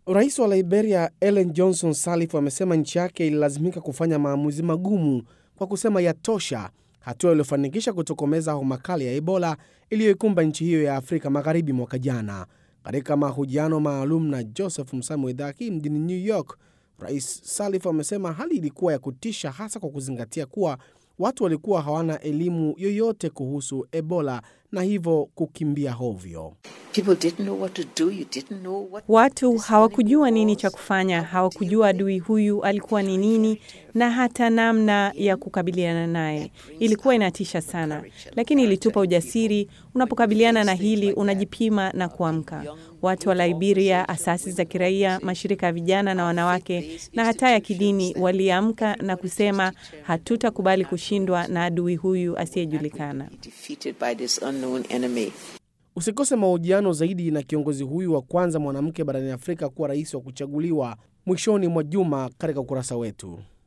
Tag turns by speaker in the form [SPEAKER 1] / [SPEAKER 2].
[SPEAKER 1] Rais wa Liberia Ellen Johnson Sirleaf amesema nchi yake ililazimika kufanya maamuzi magumu kwa kusema yatosha, hatua iliyofanikisha kutokomeza homa kali ya Ebola iliyoikumba nchi hiyo ya Afrika Magharibi mwaka jana. Katika mahojiano maalum na Joseph Msami wa idhaa hii mjini New York, Rais Sirleaf amesema hali ilikuwa ya kutisha, hasa kwa kuzingatia kuwa watu walikuwa hawana elimu yoyote kuhusu Ebola na hivyo kukimbia hovyo.
[SPEAKER 2] Watu hawakujua nini cha kufanya, hawakujua adui huyu alikuwa ni nini na hata namna ya kukabiliana naye. Ilikuwa inatisha sana, lakini ilitupa ujasiri. Unapokabiliana na hili, unajipima na kuamka. Watu wa Liberia, asasi za kiraia, mashirika ya vijana na wanawake na hata ya kidini waliamka na kusema, hatutakubali kushindwa na adui huyu asiyejulikana.
[SPEAKER 1] Usikose mahojiano zaidi na kiongozi huyu wa kwanza mwanamke barani Afrika kuwa rais wa kuchaguliwa mwishoni mwa juma katika ukurasa wetu.